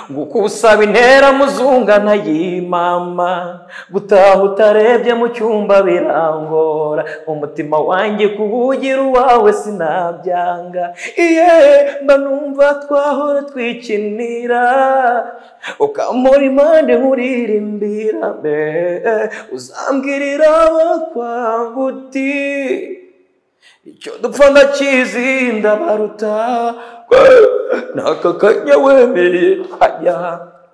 gukusaba intera muzungana yimama gutaha utarebye mu cyumba birangora umutima wanjye kuwugira uwawe sinabyanga iye mba numva twahora twikinira ukampora impande nkuririmbira mbe uzambwirira abakwangu uti icyo dupfa ndakizi ndabaruta n'aka kanya wemereye twajya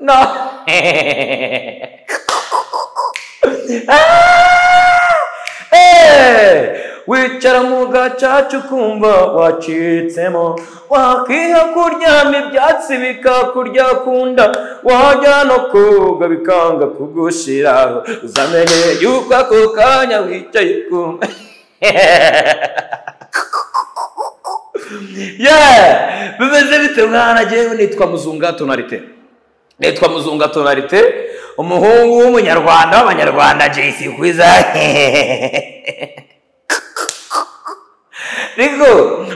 na wicara mu gacaca ukumva wacitsemo wakiha kuryama ibyatsi bikakurya kunda wajya no koga bikanga kugushira uzamenye yuko ako kanya wicaye kumwe yeah bimeze bite mwana njyewe nitwa muzunga tonarite nitwa muzunga tonarite umuhungu w'umunyarwanda w'abanyarwanda jc kwiza rero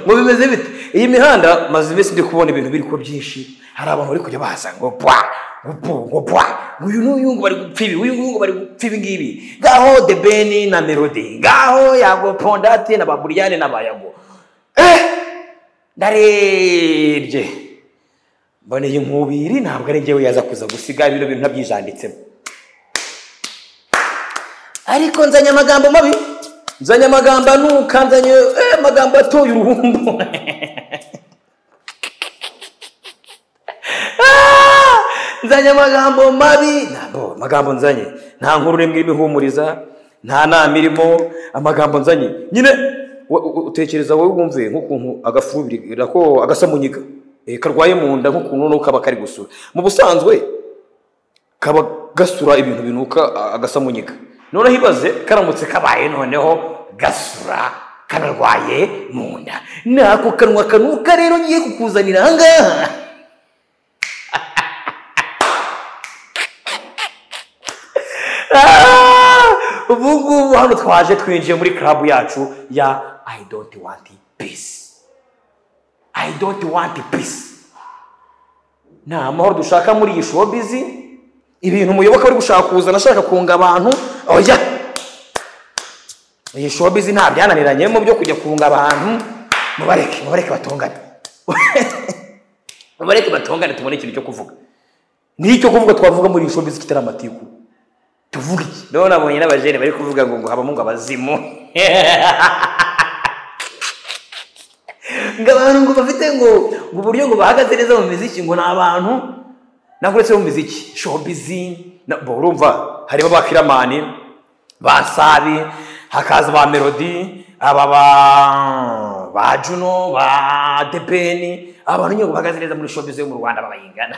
ngo bimeze bite iyi mihanda maze iminsi ndi kubona ibintu biri ko byinshi hari abantu bari kujya baza ngo bwa ngo ngo bwa uyu n'uyu ngo bari gupfa ibi uyu ngo bari gupfa ibi ngibi ngaho the ben na melody ngaho yago pondate na baburiyane na bayago eh ndarebye mboneye inkubiri ntabwo ari njyewe yaza kuza gusiga bino bintu ntabyijanditsemo ariko nzanye amagambo mabi nzanye amagambo anuka nzanye eh, amagambo atoye uruhumbu Ah! nzanye amagambo mabi ntabwo amagambo nzanye nta nkuru n'imwe ibihumuriza nta nama irimo amagambo nzanye nyine wa- u- utekereza wowe wumve nk'ukuntu agafurubirira ko agasamunyiga eh, karwaye mu nda nk'ukuntu n'uko kaba kari gusura mu busanzwe kaba gasura ibintu binuka a- agasamunyiga noneho ibaze karamutse kabaye noneho gasura kanarwaye mu nda nako kanwa kanuka rero ngiye kukuzanira ahangaha Ah! ubu ngubu hano twaje twinjiye muri club yacu ya i don't want peace i don't want peace nta mahoro dushaka muri iyi showbiz ibintu umuyoboka uri gushaka kuzana ashaka kunga abantu oya iyi showbiz nta byananiranyemo byo kujya kunga abantu mubareke mubareke batongane mubareke batongane tubone ikintu cyo kuvuga n'icyo kuvuga twavuga muri iyi showbiz kitari amatiku tuvuge iki rero nabonye n'abajene bari kuvuga ngo ngo habamo ngo abazimu ngo abantu ngo bafite ngo ngo uburyo ngo bahagaze neza mu miziki ngo ni abantu ntabwo uretse mu miziki showbizi na- bo urumva harimo ba firamani ba sabi hakaza ba melody aba ba ba juno ba depeni abantu nyine ngo bahagaze neza muri showbizi yo mu rwanda babayingana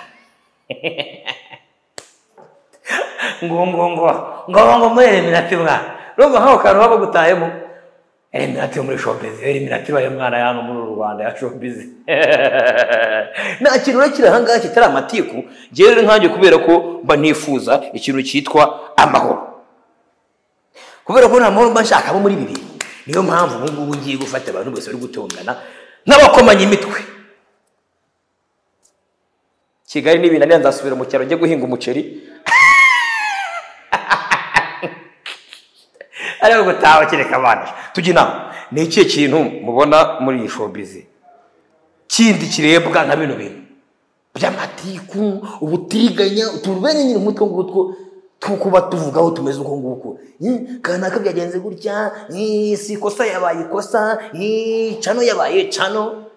ngo ngo ngo ngo ngo muri eliminati mwana urumva nk'aho kantu baba bagutahemo eliminati yo muri showbiz eliminati ibaye mwana y'ano muri uru rwanda ya showbiz nta kintu na kiri ahangaha kitari amatiku njyewe rero nkanjye kubera ko mba nifuza ikintu cyitwa amahoro kubera ko nta mahoro mba nshaka abo muri ibi bintu niyo mpamvu ubu ngubu ngiye gufata abantu bose bari gutongana n'abakomanya imitwe kigali n'ibinanira nzasubira mu cyaro njye guhinga umuceri ariko gutaha kereka abana tujya inama ni ikihe kintu mubona muri iyi showbizi kindi kirebwa nka bino bintu by'amatiku ubutiriganya utuntu bene nyine nk'utwo ngutwo two kuba tuvugaho tumeze uko nguko Eh, kanaka byagenze gutya eh, si ikosa yabaye ikosa eh, cano yabaye cano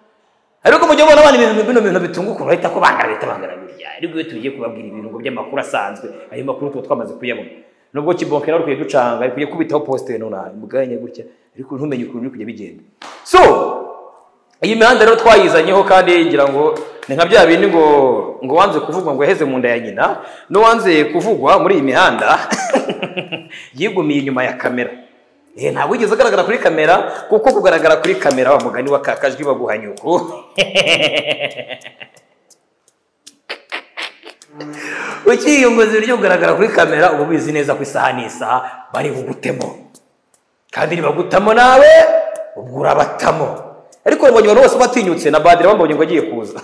ariko mu gihe ubona abana ibintu bino bintu bitunguka urahita ko bangana bita bangana burya ariko iyo tugiye kubabwira ibintu ngo by'amakuru asanzwe ayo makuru tuba twamaze kuyabona nubwo kibokera rukwiye ducanga ari kujya kubitaho posite nona muganye gutya ariko ntumenye ukuntu biri kujya bigenda so iyi mihanda rero twayizanyeho kandi ngira ngo ni nka bya bindi ngo ngo wanze kuvugwa ngo yaheze mu nda ya nyina n'uwanze kuvugwa muri iyi mihanda yigumiye inyuma ya kamera Eh, ntabwo wigeze agaragara kuri kamera kuko kugaragara kuri kamera wa mugani wa kakajwi baguha nyuku ukiyunguza ibiryo kugaragara kuri kamera uba ubizi neza ko isaha n'isaha bari bugutemo kandi nibagutamo nawe ubwo urabatamo ariko mbonye abantu bose batinyutse na badire bambonye ngo agiye kuza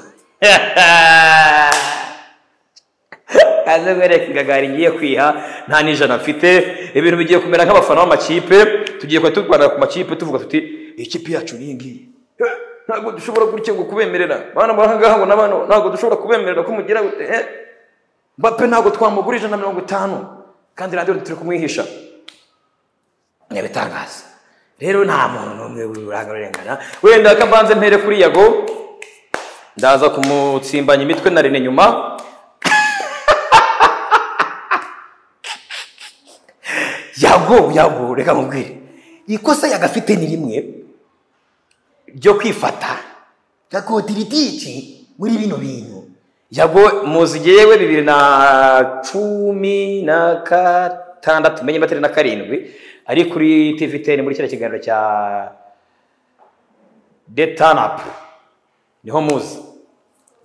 aze wereke ingagari ngiye kwiha nta n'ijana mfite ibintu bigiye kumera nk'abafana b'amakipe tugiye kuba turwanira ku makipe tuvuga tuti ikipe yacu ni iyi ngiyi Eh, ntabwo dushobora gutya ngo kubemerera bana muri aha ngaha ngo n'abantu ntabwo dushobora kubemerera ko mugira gute eh mbappe ntabwo twamugura ijana na mirongo itanu kandi radiyo turi kumwihisha ni ibitangaza rero nta muntu n'umwe urangana wenda ko mbanze mpere kuri yago ndaza kumutsimbanya imitwe na rene nyuma yago yago reka nkubwire ikosa yagafite ni rimwe ryo kwifata gakotiritique muri bino bintu yago muzi yewe bibiri na cumi na gatandatu menye matari na karindwi ari kuri tivi teni muri kiriya kiganiro cya detanapu niho muzi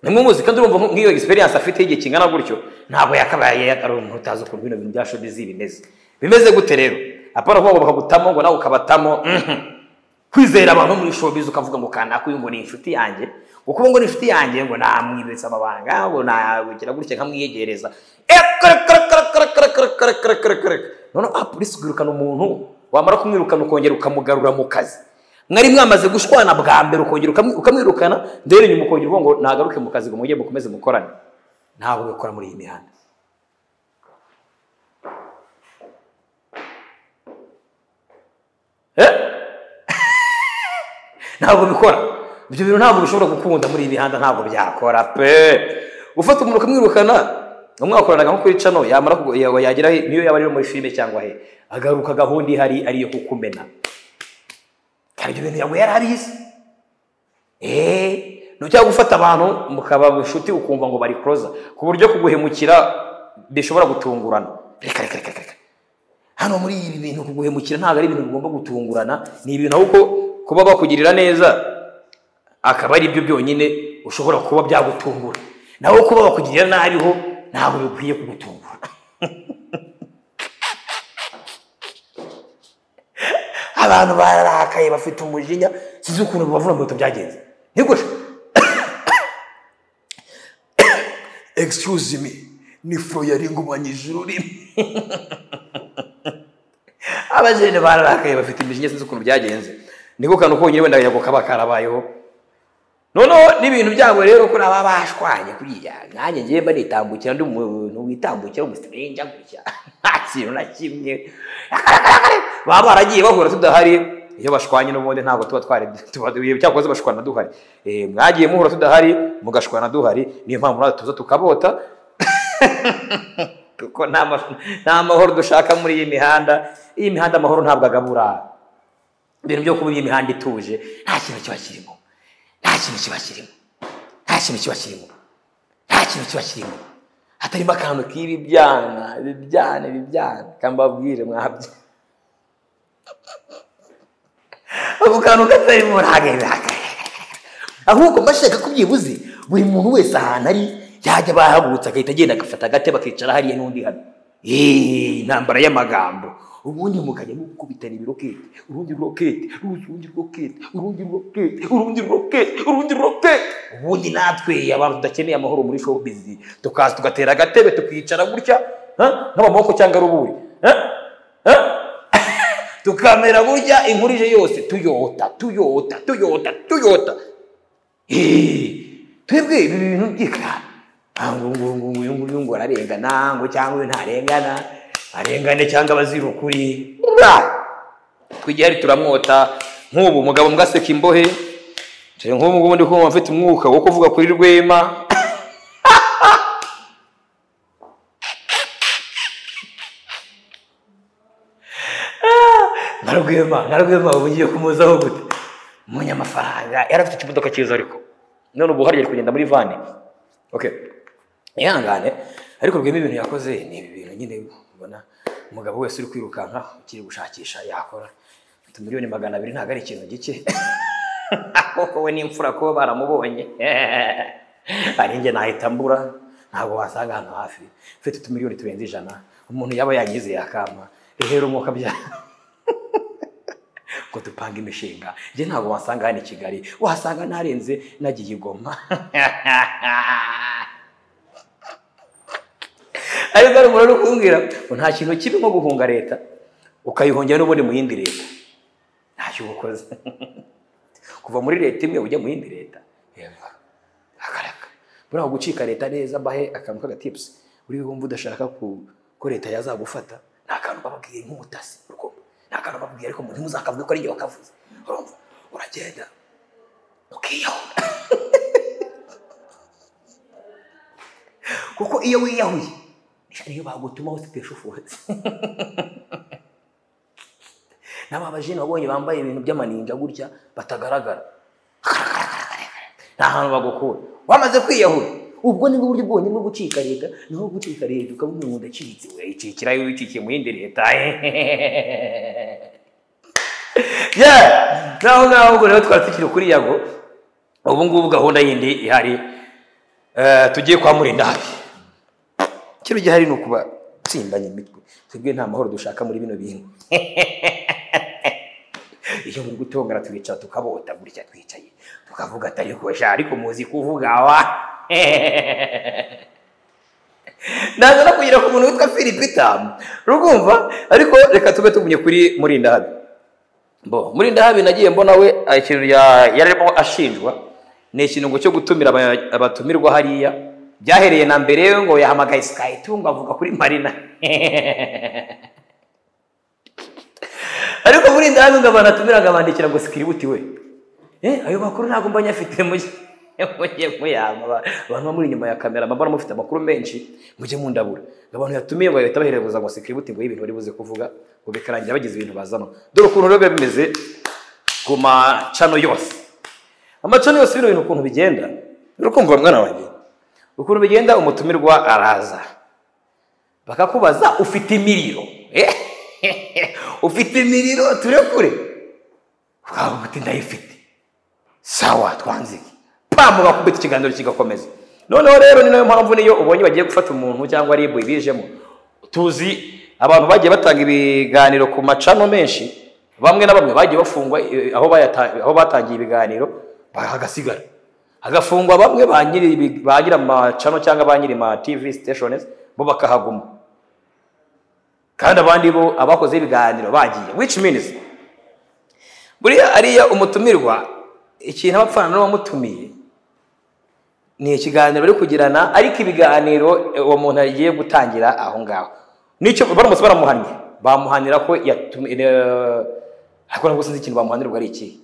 nimwe muzi kandi urumva nk'iyo egisperiyanse afite y'igihe kingana gutyo ntabwo yakabaye ari umuntu utazi ukuntu bino bintu bya showbiz bimeze bimeze gute rero apana kuvuga ngo bakagutamo ngo nawe ukabatamo mhm. kwizera abantu muri showbiz ukavuga ngo kanaka uyu ngo ni inshuti yanjye ngo kuba ngo ni inshuti yanjye ngo namwibitsa amabanga ngo nagira gutya nkamwiyegereza Eh, kare, kare, kare, kare, kare, kare, kare, kare, kare, kare. noneho apolisi kwirukana umuntu wamara kumwirukana ukongera ukamugarura mu kazi mwari mwamaze gushwana bwa mbere ukongera ukamwi- ukamwirukana ndere nyuma ukongera uvuga ngo nagaruke mu kazi ngo mujye mukomeze mukorane ntabwo bikora muri iyi mihanda eh ntabwo bikora ibyo bintu ntabwo bishobora gukunda muri iyi mihanda ntabwo byakora pe gufata umuntu ukamwirukana umwakoranaga nko kuri cano yamara kugu- ya- yagera he? niyo yaba ari muri filime cyangwa he agaruka gahunda ihari ariyo kukumena kandi ibyo bintu yawe yari abizi eee nujya gufata abantu mukaba inshuti ukumva ngo bari kuroza ku buryo kuguhemukira bishobora gutungurana reka reka reka reka hano muri ibi bintu kuguhemukira ntabwo ari ibintu bigomba gutungurana ni ibintu ahubwo kuba bakugirira neza akaba ari byo byonyine ushobora kuba byagutungura naho kuba bakugirira nabiho ntabwo bikwiye kugutungura abantu bararakaye bafite umujinya sinzi ukuntu bibavuna mu bintu byagenze ntigushe excuse me ni fro yaringumanyije ururimi abajene bararakaye bafite imijinya sinzi ukuntu byagenze niko kantu konyine wenda yago kaba karabayeho noneho n'ibintu byabo rero ko naba bashwanye kuriya nanjye ngiye mba nitambukira ndi umuntu witambukira umusirenja gutya nta kintu na kimwe baba baragiye bahura tudahari iyo bashwanye n'ubundi ntabwo tuba twari tuba cyakoze bashwana duhari Eh, mwagiye muhura tudahari mugashwana duhari niyo mpamvu natwe tuza tukabota kuko nta ma- nta mahoro dushaka muri iyi mihanda iyi mihanda amahoro ntabwo agabura ibintu byo kuba iyi mihanda ituje nta kintu kiba kirimo nta kintu kiba kirimo nta kintu kiba kirimo nta kintu kiba kirimo hatarimo akantu k'ibibyana ibibyana ibibyana kambabwire mwabyo ako kantu katarimo ntageragere ahubwo mbashaka ko byibuze buri muntu wese ahantu ari yajya bahagurutse agahita agenda agafata agate bakicara hariya n'undi hano Eeeh, intambara y'amagambo ubundi mukajya mukubitana ibirokete urundi rokete urundi rokete urundi rokete urundi rokete urundi rokete ubundi natwe abantu tudakeneye amahoro muri showbiz tukaza tugatera agatebe tukicara gutya ha? nk'amaboko cyangwa ruburi ha? Ha? tukamera burya inkuru ije yose tuyota tuyota tuyota tuyota Eee, twebwe ibi bintu by'ikara Ah, ngo ngo ngo ngo ngo ngo ngo ararengana ngo cyangwa uyu ntarengana arengane cyangwa abazira ukuri Bra! twigiye hari turamwota nk'ubu umugabo mbwaseka imbohe nshya nk'ubu ngubu ndi kumva mfite umwuka wo kuvuga kuri rwema na rwema na rwema ubu ngiye kumuzaho gute umunyamafaranga yari afite ikimodoka cyiza ariko none ubu hariya ari kugenda muri vani okay ihangane ariko rwema ibintu yakoze ni ibi bintu nyine ubona umugabo wese uri kwirukanka ukiri gushakisha yakora miliyoni magana abiri ntabwo ari ikintu gike koko we n'imfura kuba baramubonye ari njye nahita mbura ntabwo wasanga hano hafi ufite utumiliyoni turenze ijana umuntu yaba yangize yakama rero umwuka bya ngo dupange imishinga njye ntabwo wasanga hano i kigali wasanga narenze nagiye igoma ariko hano umuntu ukumbwira ngo nta kintu kibi nko guhunga leta ukayihungira n'ubundi mu yindi leta ntacyo uba ukoze kuva muri leta imwe ujya mu yindi leta yego akaraka buriya gucika leta neza mbahe akantu k'agatipusi buriya wumva udashaka ku ko leta yazagufata nta kantu bababwiye nk'umutasi urukundo nta kantu bababwiye ariko umuntu ntuzakavuge ko ari igihe wakavuze urumva uragenda ukiyahura kuko iyo wiyahuye niyo bagutuma ufite shufuresi n'ababajene wabonye bambaye ibintu by'amaninja gutya batagaragara nta hantu bagukura wamaze kwiyahura ubwo ni buryo bwonyine bwo gucika leta niho gucika leta ukabona umuntu acitse urayicikira iyo wicikiye mu yindi leta yeah naho ngaho ubwo rero twari tukiri kuri yago ubu ngubu gahunda yindi ihari eh, tugiye kwa murindahabi ikiro gihari ni ukuba tsimbanye imitwe twebwe nta mahoro dushaka muri bino bintu iyo muri gutongana twicara tukabota gutya twicaye tukavuga atari kosha ariko muzi kuvuga wa naza no kugira ku muntu witwa filipita rugumva ariko reka tube tugumye kuri murindahabi bo murindahabi nagiye mbona we ah, ikintu ya- yarimo ashinjwa ni ikintu cyo gutumira aba- abatumirwa hariya byahereye na mbere we ngo yahamagaye sikayitungo avuga kuri marina ariko muri ndani ngo abantu atumira ngo abandikira ngo sikiributi we eh ayo makuru ntabwo mbonye afite mujye mujye muyanga Aba- abantu bamuri inyuma ya kamera mbona mufite amakuru menshi mujye mundabura ngo abantu yatumiye ngo bahita baherebuza ngo sikiributi ngo y'ibintu bari buze kuvuga ngo bikarangira bagize ibintu bazana dore ukuntu rero biba bimeze ku macano yose amacano yose bino bintu ukuntu bigenda uri kumva mwana wanjye ukuntu bigenda umutumirwa araza bakakubaza ufite imiriro Eh? ufite imiriro turekure ukavuga uti ndayifite sawa twanzike pamu bakubita ikiganiro kigakomeza noneho rero ni nayo mpamvu niyo ubonye bagiye gufata umuntu cyangwa ribu ibijemo tuzi abantu bagiye batanga ibiganiro ku macano menshi bamwe na bamwe bagiye bafungwa eh, aho bayata- aho batangiye ibiganiro hagasigara hagafungwa bamwe ba nyiri ibi- ba nyiri amacano cyangwa ba nyiri ma tv stations bo bakahaguma kandi abandi bo abakoze ibiganiro bagiye which means buriya ariya umutumirwa ikintu aba apfana n'uwamutumiye ni ikiganiro bari kugirana ariko ibiganiro eh, uwo muntu agiye gutangira aho ngaho nicyo baramutse baramuhannye bamuhanira ko yatumye eh, ariko ntabwo sinzi ikintu bamuhanira ubwo ari ikihe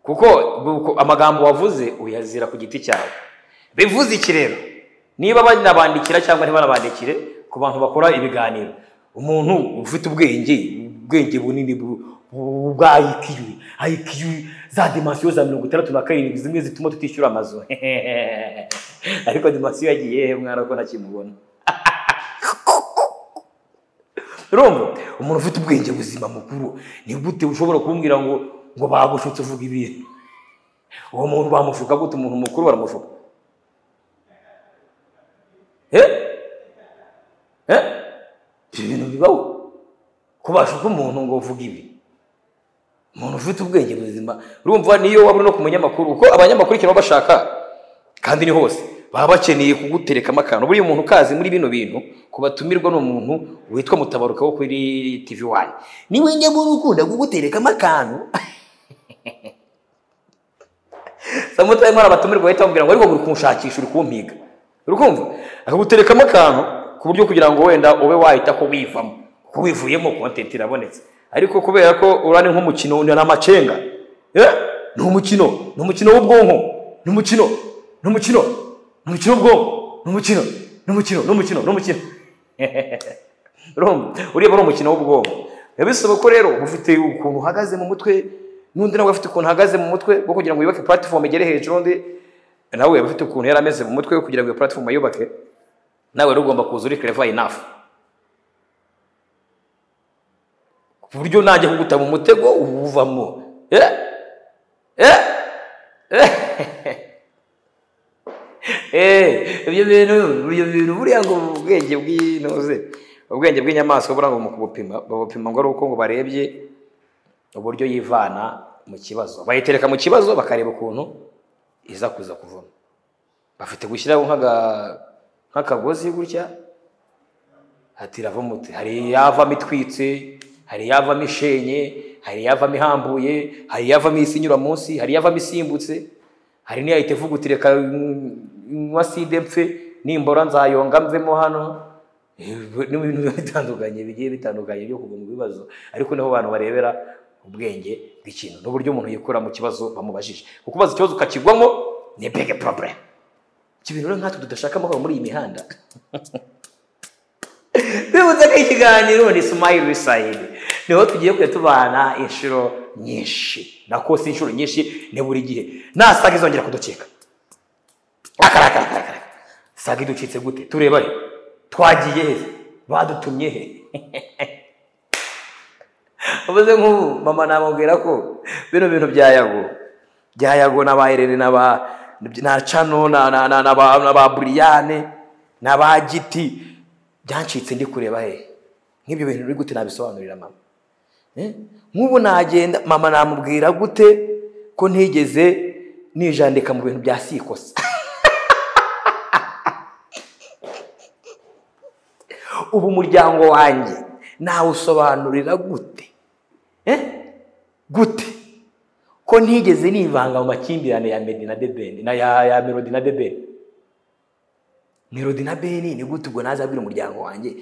kuko kuko amagambo wavuze uyazira ku giti cyawe bivuze iki rero niba banabandikira cyangwa ntibanabandikire ku bantu bakora ibiganiro umuntu ufite ubwenge ubwenge bunini bu- bu- bwa IQ IQ za dimansiyo za mirongo itandatu na karindwi zimwe zituma tutishyura amazu ariko dimansiyo yagiye he mwana ko ntakimubona urumva umuntu ufite ubwenge buzima mukuru ni gute ushobora kumubwira ngo ngo bagushutse uvuga ibintu uwo muntu bamushuka gute umuntu mukuru baramushuka eh eh ibyo bintu bibaho ko bashuka umuntu ngo uvuge ibi umuntu ufite ubwenge buzima urumva niyo waba uri no ku munyamakuru kuko abanyamakuru ikintu baba bashaka kandi ni hose baba bakeneye kuguterekamo akantu buriya umuntu ukazi muri bino bintu ku batumirwa ni umuntu witwa mutabaruka wo kuri tv wani niwe nyamara ukunda kuguterekamo akantu samutari mwari abatumirwa bahita bamubwira ngo ariko uri kunshakisha uri kumpiga uri kumva akaguterekamo akantu ku buryo kugira ngo wenda ube wahita ko wivamo ko wivuyemo kontenti irabonetse ariko kubera ko urani nk'umukino ni amacenga Eh, ni umukino ni umukino w'ubwonko ni umukino ni umukino ni umukino w'ubwonko ni umukino ni umukino ni umukino ni umukino urumva ureba ari umukino w'ubwonko biba bisaba ko rero ufite ukuntu uhagaze mu mutwe n'undi nawe afite ukuntu ahagaze mu mutwe bwo kugira ngo yubake platform igere hejuru undi nawe yaba afite ukuntu yari ameze mu mutwe kugira ngo iyo platform ayubake nawe rero ugomba kuza uri clever enough ku buryo najya kuguta mu mutego uwuvamo eh eh Eh, ibyo bintu ibyo bintu buriya ngo ubwenge bw'intuze ubwenge bw'inyamaswa buriya ngo mu kubupima babupima ngo ari uko ngo barebye uburyo yivana mu kibazo bayitereka mu kibazo bakareba ukuntu iza kuza kuvamo bafite gushyiraho nk'aga- nk'akagozi gutya ati iravumutse hari iyavamo itwitse hari iyavamo ishenye hari iyavamo ihambuye hari iyavamo isi inyura munsi hari iyavamo isimbutse hari n'iyahita ivuga uti reka nywa side mpfe nimbora nzayonga mvemo hano ni ibintu biba bitandukanye bigiye bitandukanye byo kuva mu bibazo ariko niho abantu barebera ubwenge bw'ikintu n'uburyo umuntu yikura mu kibazo bamubajije kukubaza ikibazo ukakigwamo ni bege poroburemu iki bintu rero nkatwe tudashaka amahoro muri iyi mihanda twibutse ko ikiganiro ni sumayiri sayidi niho tugiye kujya tubana inshuro nyinshi nako si inshuro nyinshi ni buri gihe nasaga izongera kudukeka akarakarakara saga iducitse gute tureba he twagiye he badutumye he ubuze nk'ubu mama namubwira ko bino bintu bya yago bya yago na ba irene na ba na cano na na na na ba na ba buriyane na ba giti byancitse ndi kureba he nk'ibyo bintu biri gute nabisobanurira mama Eh? nk'ubu nagenda mama namubwira gute ko ntigeze nijandika mu bintu bya sikosa ubu umuryango wanjye nawusobanurira gute Eh? gute ko ntigeze nivanga mu makimbirane ya medi na debeni na ya, ya melodi na debeni melodi na beni ni gute ubwo nazabwira umuryango wanjye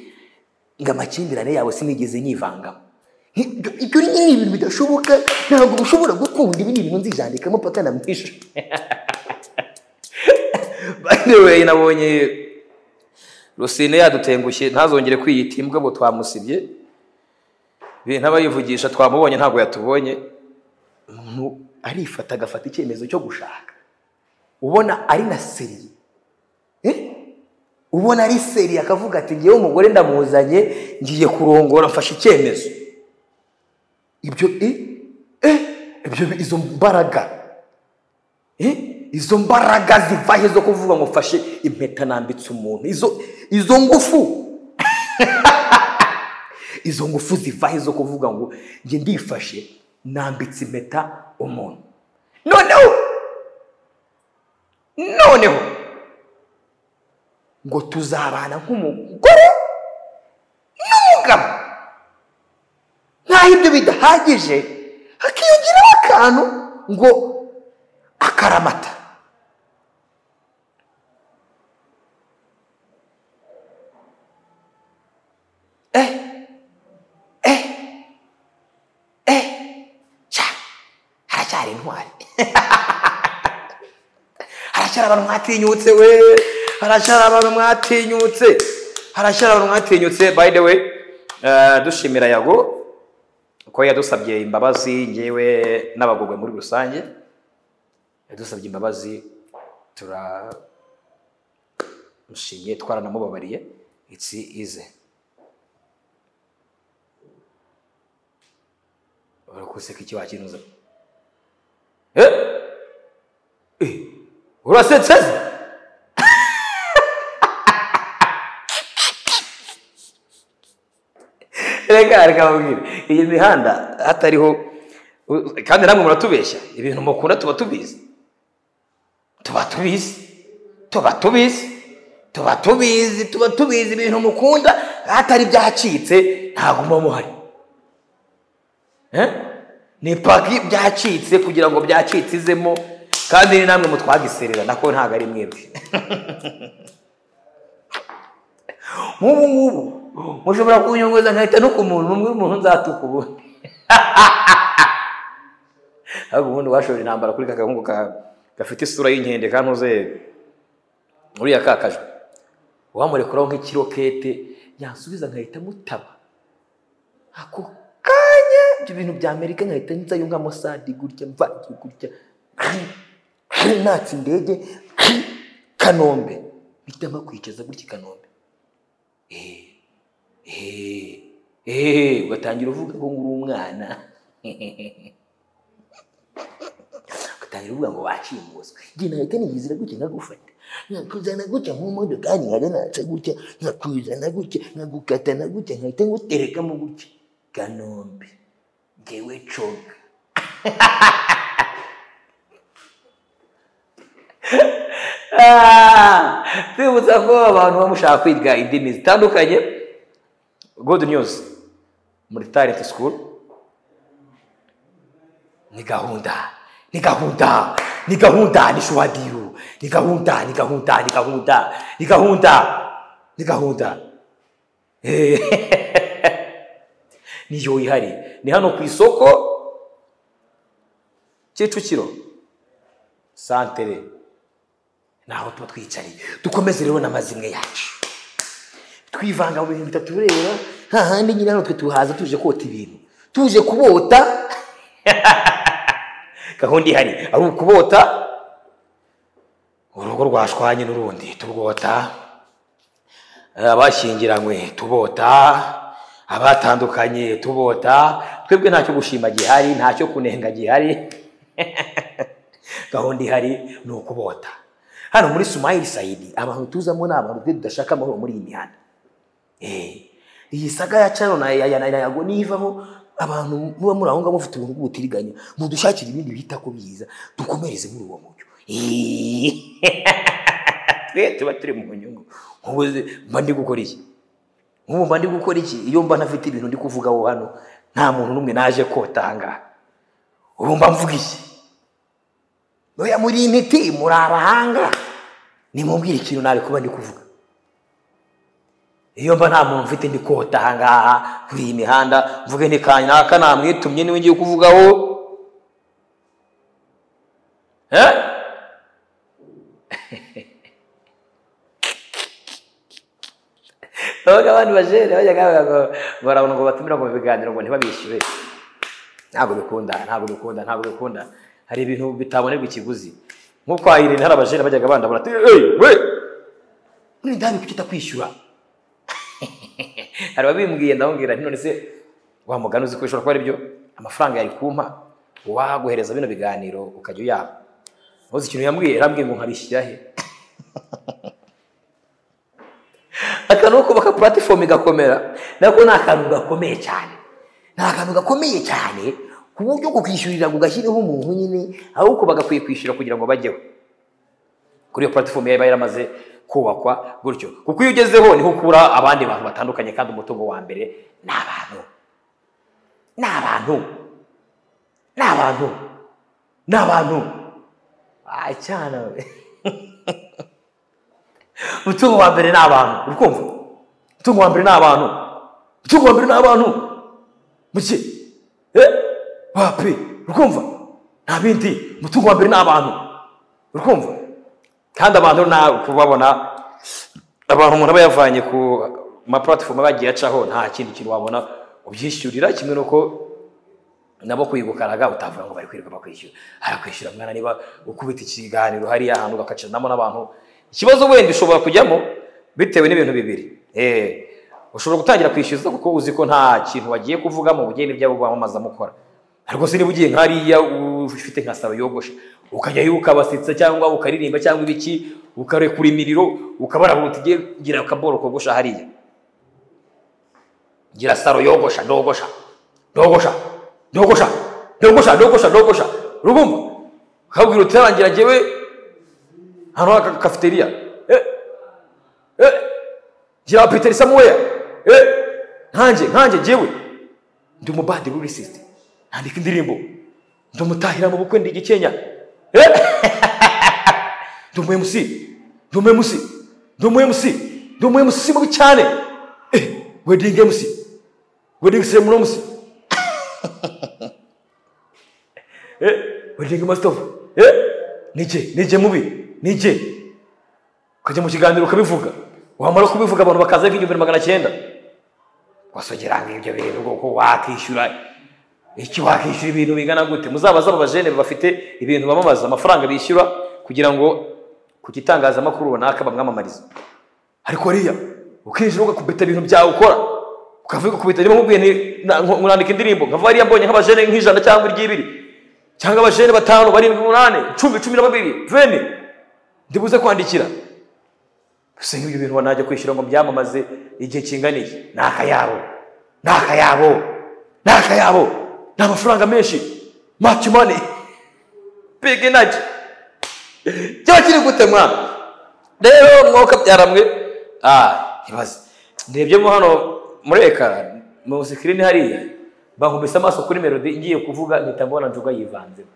ngo amakimbirane yawe sinigeze nyivangamo Nti- ibyo ni ni ibintu bidashoboka ntabwo ushobora gukunda ibi ni ibintu nzijandikamo paka na mwisho by the way nabonye rusine yadutengushye ntazongere kwiyita imbwa ngo twamusibye bintu aba yivugisha twamubonye ntabwo yatubonye umuntu arifata agafata icyemezo cyo gushaka ubona ari na seriye Eh? ubona ari seriye akavuga ati ngewe umugore ndamuzanye ngiye kurongora mfashe icyemezo ibyo eh? Eh? ibyo izo mbaraga Eh? izo mbaraga zivahe zo kuvuga ngo fashe impeta nambitse umuntu izo izo ngufu izo ngufu zivahe zo kuvuga ngo njye ndifashe nambitse impeta umuntu noneho noneho ngo tuzabana nk'umugore n'umugabo nk'aho ibyo bidahagije hakiyongeraho akantu ngo akaramata eh eh eh cya haracyari intwari haracyari abantu mwatinyutse we haracyari abantu mwatinyutse haracyari abantu mwatinyutse by the way eh, dushimira yago ko yadusabye imbabazi ngewe n'abagogwe muri rusange yadusabye imbabazi turamushimye twaranamubabariye itsi ize urakuseka iki wakinuza Eh? Eh, urasetse se? reka reka mubwire iyi mihanda hatariho u- kandi namwe muratubeshya ibintu mukunda tuba tubizi tuba tubizi tuba tubizi tuba tubizi tuba tubizi ibintu mukunda hatari ibyacitse ntabwo muba muhari Eh? ni paki byacitse kugira ngo byacitse izemo kandi ni namwe mutwagiserera nako ntabwo ari mwebwe nk'ubu ngubu mushobora kunyongoza nkahita no ku muntu umwe umuntu nzatuka ubundi ariko ubundi washobora intambara kuri ka gahungu ka- gafite isura y'inkende kantuze uriya kakajwe wamurekuraho nk'ikirokete yansubiza nkahita mutaba ako kanya ibyo bintu bya amerika nkahita nzayo nka mosadi gutya mvagiye gutya natse indege kanombe mpitamo kwicaza gutya i kanombe Eh, eh, ugatangira uvuga ko nguri umwana ugatangira uvuga ngo wacimuswe njye nahita nigizira gutya nkagufata nkakuzana gutya nk'umodokari nkaranatsa gutya nkakuzana gutya nkagukatana gutya nkahita nguterekamo gutya kanombe ngewe coga Ah, twibutsa ko abantu bamushaka kwiga indimi zitandukanye godi niyuzi muri tarenti sikuru ni gahunda ni gahunda ni gahunda ni shuwadiyu ni gahunda ni gahunda ni gahunda ni gahunda ni gahunda niyo ihari ni hano ku isoko kicukiro santere naho tuba twicariye dukomeze rero n'amazimwe yacu twivanga mu bintu bitatureba hahandi nyine hano twe tuhaza tuje kota ibintu tuje kubota gahunda ihari ari ukubota urugo rwashwanye n'urundi turwota abashyingiranywe tubota abatandukanye tubota twebwe ntacyo gushima gihari ntacyo kunenga gihari gahunda ihari ni ukubota hano muri sumayiri sayidi abantu tuzamo ni abantu twe tudashaka amahoro muri iyi mihanda Eh, iyi saga ya cano na ya- ya- na- yago nivaho abantu muba muri aho ngaho bafite ubuntu bw'ubutiriganya mudushakire ibindi bita ko biza dukomereze muri uwo mucyo Eh, twe tuba turi mu nyungu nk'ubu ze- mba ndi gukora iki nk'ubu mba ndi gukora iki iyo mba ntafite ibintu ndi kuvuga aho hano nta muntu n'umwe naje kota aha ngaha ubu mba mvuga iki Oya muri intiti muri abahanga nimubwire ikintu nawe kuba ndi kuvuga iyo mba nta muntu mfite ndi kota aha ngaha kuri iyi mihanda mvuge nti kanaka namwitumye niwe ngiye kuvugaho Eh? Abagabo abandi bajere bajyaga bavuga ngo barabona ngo batumira ngo mu biganiro ngo ntibabishyure ntabwo bikunda ntabwo bikunda ntabwo bikunda hari ibintu bitabonerwa ikiguzi nko kwa Irene hari abajene bajyaga bandabura ati hey, we none ndabi kuki utakwishyura hari ababimbwiye ndamubwira nti none se wa mugani uzi ko bishobora kuba ari byo amafaranga yari kumpa waguhereza bino biganiro ukajya uyaba uzi ikintu yambwiye yarambwiye ngo nkabishyira he aka ni ukubaka puratifomu igakomera nako ni akantu gakomeye cyane ni akantu gakomeye cyane ku buryo kukishyurira kugashyiraho umuntu nyine ahubwo bagakwiye kwishyura kugira ngo bajyeho kuri iyo puratifomu yaba yaramaze kubakwa gutyo kuko iyo ugezeho niho ukura abandi bantu batandukanye kandi umutungo wa mbere ni abantu ni abantu ni abantu ni abantu Ah, cyana we umutungo wa mbere ni abantu uri kumva umutungo wa mbere ni abantu umutungo wa mbere ni abantu muke eh wapi uri kumva nta bindi umutungo wa mbere ni abantu uri kumva kandi abantu na kubabona abantu umuntu aba yavanye ku mapuratifomu aba yagiye acaho nta kindi kintu wabona ubyishyurira kimwe n'uko nabo kwigukaraga utavuga ngo bari kwirirwa bakwishyura arakwishyura mwana niba ukubita ikiganiro hariya ahantu ugacacanamo n'abantu ikibazo wenda ushobora kujyamo bitewe n'ibintu bibiri Eh, ushobora gutangira kwishyuza kuko uzi ko nta kintu wagiye kuvugamo ugenda ibyabo bamamaza mukora ariko se niba ugiye nka hariya ufite nka saro yogosha ukajyayo ukabasitsa cyangwa ukaririmba cyangwa ibiki ukarekura imiriro ukabarabura uti "Nge- ngira akaboro kogosha hariya ngira saro yogosha ndogosha ndogosha ndogosha ndogosha ndogosha ndogosha urumva ukabwira uti "Yarangira njyewe hano hari aka- cafeteria eh eh ngira peteri samuel eh nkanjye nkanjye njyewe ndi umubadiri w'urisisite nandika indirimbo ndi umutahira mu bukwe ndi igikenya eh ndi umu MC ndi umu MC ndi umu MC ndi umu MC mubi cyane eh wedding MC wedding ceremony MC eh wedding master of eh nije nije mubi nije ukajya mu kiganiro ukabivuga wamara kubivuga abantu bakaza nk'igihumbi na magana cyenda wasogeranga ibyo bintu kuko wakishyura iki wakishyura ibintu bingana gute muzabaze abo bajene bafite ibintu bamamaza amafaranga bishyura kugira ngo ku gitangazamakuru runaka bamwamamarize ariko riya ukinjira ugakubita ibintu byawe ukora ukavuga kubita niba nkubwiye nti na- nko- nandika indirimbo nkavuga riya mbonye nk'abajene nk'ijana cyangwa iry'ibiri cyangwa abajene batanu barindwi umunani cumi cumi na babiri veni ndibuze kwandikira gusa nk'ibyo bintu wanajya kwishyura ngo byamamaze igihe kingana iki ni akayabo ni akayabo ni akayabo ni amafaranga menshi much money big energy kiba kiri gute mwana rero mwuka byaramwe ah ibaze ndebye mo hano mureka mu sikirini hariya bankubise amaso kuri melody igiye kuvuga mpita mbona njuga yivanzemo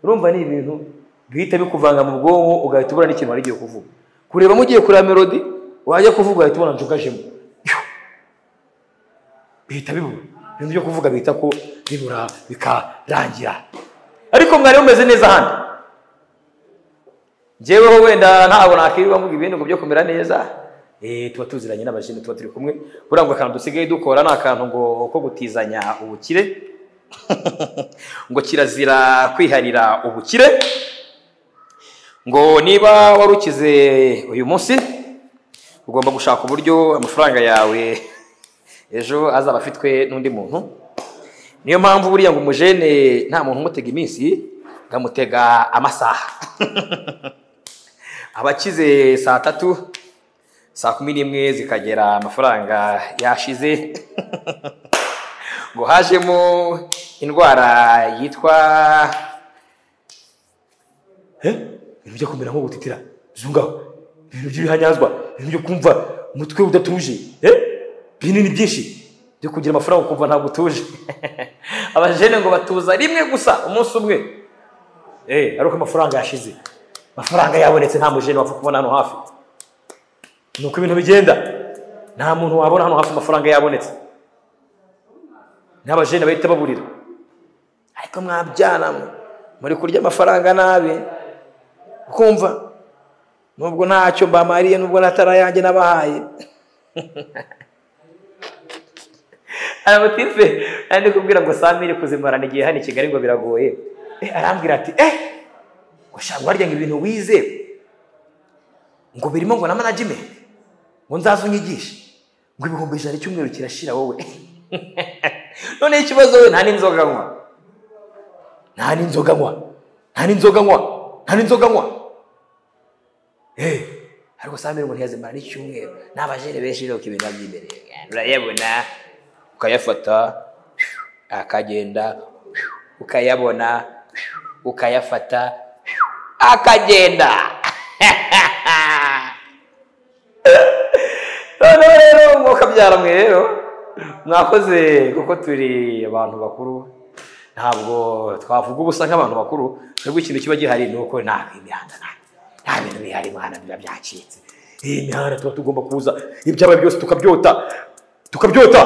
urumva ni ibintu bihita bikuvanga mu bwonko ugahita ubona n'ikintu wari ugiye kuvuga kureba mugiye kureba melody wajya kuvuga ugahita ubona njugajemo Yuh! bihita bibura ibintu byo kuvuga bihita ko bibura bikarangira ariko mwari mumeze neza hano njyeweho wenda ntabwo nakwirwa mvuga ibindi ngo byo kumera neza eh, tuba tuziranye n'abajene tuba turi kumwe buriya ngo akantu dusigaye dukora ni akantu ngo ko gutizanya ubukire ngo kirazira kwiharira ubukire ngo niba warukize uyu munsi ugomba gushaka uburyo amafaranga yawe ejo azaba afitwe n'undi muntu niyo mpamvu buriya ngo umujene nta muntu umutega iminsi ngamutega amasaha abakize saa tatu saa kumi n'imwe zikagera amafaranga yashize ngo hajemo indwara yitwa Eh? ibintu byo kumera nko gutitira zungaho ibintu by'ibihanyazwa ibintu byo kumva umutwe udatuje Eh? binini byinshi byo kugira amafaranga ukumva ntabwo utuje abajene ngo batuza rimwe gusa umunsi umwe Eh, ari uko amafaranga yashize amafaranga yabonetse nta mujene wapfa kubona hano hafi ni uko ibintu bigenda nta muntu wabona hano hafi amafaranga yabonetse n'abajene bahita baburira ariko mwabyana mwe muri kurya amafaranga nabi ukumva nubwo ntacyo mbamariye nubwo natara yanjye nabahaye aramutife ari kubwira ngo samiri kuzimarana igihe hano i kigali ngo biragoye Eh, arambwira ati eh ngo shanga warya ngo ibintu wize ngo birimo ngo na management ngo nzaze unyigishe ngo ibihumbi ijana icyumweru kirashira wowe noneho ikibazo we nta n'inzoga nywa nta n'inzoga nywa nta n'inzoga nywa nta n'inzoga nywa Eh, ariko samiri ngo ntiyazimara n'icyumweru n'abajene benshi rero ibintu by'imbere urayabona ukayafata akagenda ukayabona ukayafata akagenda noneho rero umwuka byara mwe rero mwakoze kuko turi abantu bakuru ntabwo twavuga ubusa nk'abantu bakuru twebwe ikintu kiba gihari ni uko nta imihanda nta nta bintu bihari imihanda biba byacitse iyi mihanda tuba tugomba kuza ibyaba byose tukabyota tukabyota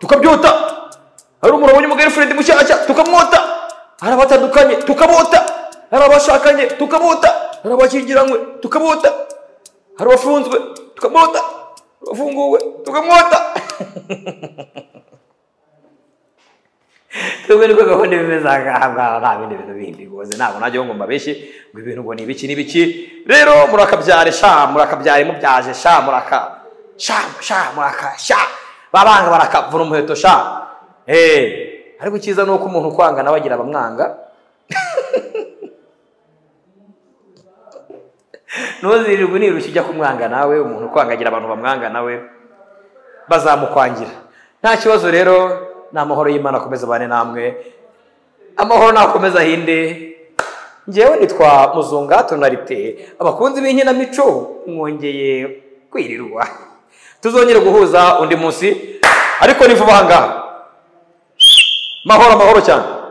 tukabyota hari umuntu wabonye umugari mushyashya tukamwota hari abatandukanye tukabota hari abashakanye tukabota hari abashyingiranywe tukabota hari abafunzwe tukabota hari abafunguwe tukamwota twebwe niko gahunda bimeze aha ngaha ngaha nta bindi bintu bindi rwose ntabwo najyaho ngo mbabeshye ngo ibintu ngo ni ibiki n'ibiki rero murakabyare sha murakabyare mubyaje sha muraka sha sha muraka sha babanga barakavuna umuheto sha eh ariko icyiza ni uko umuntu ukwanga nawe agira abamwanga ntuzirirwe unirushya ujya kumwanga nawe umuntu ukwanga agira abantu bamwanga nawe bazamukwangira nta kibazo rero ni amahoro y'imana akomeza abane namwe amahoro nakomeza ahinde ngewe nitwa muzungato na rite abakunzi b'inkinamico mwongeye kwirirwa tuzongere guhuza undi munsi ariko ni vuba aha ngaha mahoro amahoro cyane